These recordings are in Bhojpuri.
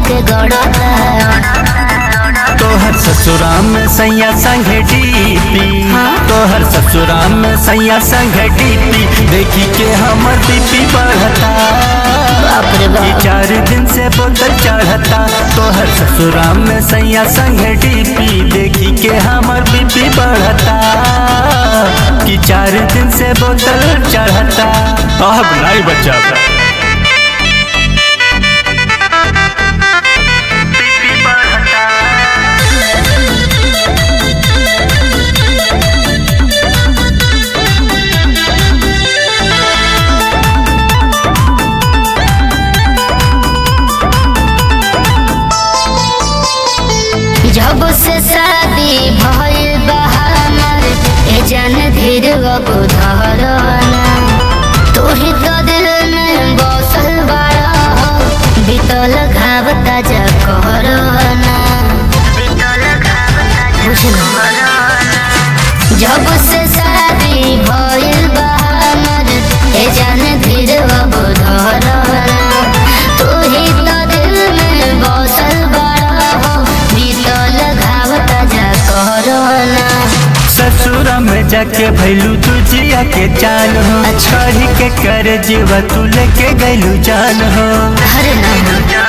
हमके गड़ता तोहर ससुराम में सैया संगे डीपी हाँ? तोहर ससुराम में सैया संगे डीपी देखी के हमर बीपी बढ़ता बाप रे ई बाप चार दिन से बोतल चढ़ता तोहर ससुराम में सैया संगे डीपी देखी के हमर बीपी बढ़ता कि चार दिन से बोतल चढ़ता अब नहीं बचा जब से शादी भइल बा हमर ए जान धीर अब धरना तू ही तो दिल में बसल बाड़ा हो बीतल घाव ताजा करना बुझना जब से शादी भइल बा हमर ए जान धीर अब धरना तू ही तो दिल में बसल बाड़ा हो बीतल घाव ताजा करना ससुरा में जाके भैलू तुझिया के जान हो अच्छा। कही के कर जीवा तू लेके गैलू जान हो हरे नाम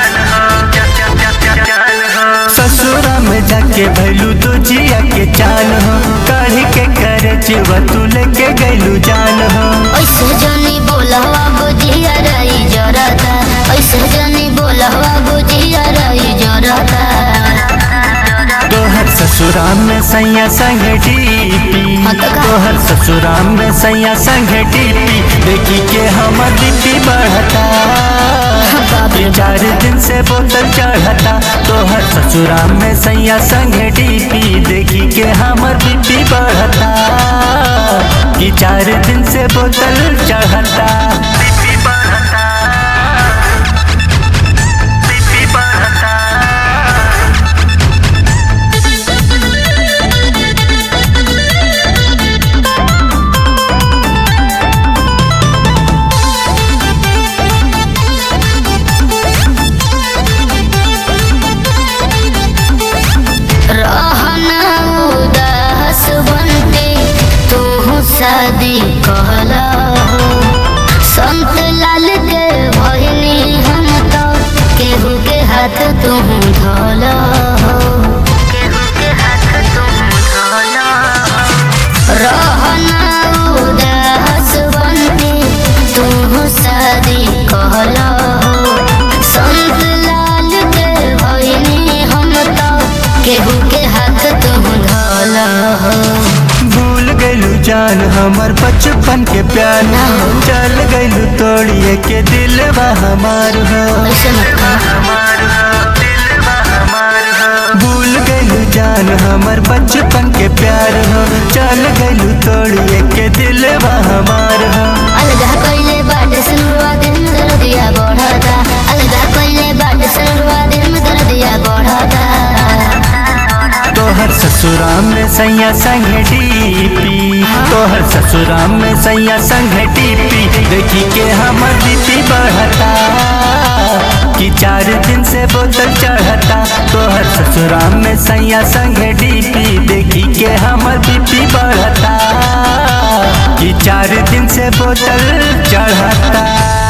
ससुरा में जाके भैलू तुझिया के जान हो कही के कर जीवा तू लेके गैलू जान हो ऐसे जनी बोलवा बुझिया रही जरता ऐसे जनी बोलवा बुझिया रही जरता तोहर ससुराम में सैया संग डीपी हाँ तो का? तोहर ससुराम में सैया संग डीपी देखी के हमर बीपी बढ़ता बाप रे ई चार दिन से बोतल चढ़ता तोहर ससुराम में सैया संग डीपी देखी के हमर बीपी बढ़ता कि चार दिन से बोतल चढ़ता बीपी बढ़ता बीपी बढ़ता रहना उदास बनते तू शादी कहला हो संत लाल के भइनी हम तो केहू के हाथ तू धोला हो केहू के हाथ तू धोला रहना उदास बनते तू शादी कहला हो संत लाल के भइनी हम तो केहू के हाथ तू धोला हो भूल गैलू जान हमर बचपन के प्यार ना हो। चल गैलू तोड़िए के दिल हमार हो ऐसे मत कहो। भूल गैलू जान हमर बचपन के प्यार हो चल गैलू तोड़िए के दिल हमार हो अलगा कइले बाटे सुनवा दिल में दर्दिया बढ़ता अलगा कइले बाटे सुनवा दिल में दर्दिया बढ़ता तोहर ससुराम में सैया संग डीपी तोहर ससुराम में सैया संग डीपी देखी के हमर बीपी बढ़ता कि चार दिन से बोतल चढ़ता तोहर ससुराम में सैया संग डीपी देखी के हमर बीपी बढ़ता कि चार दिन से बोतल चढ़ता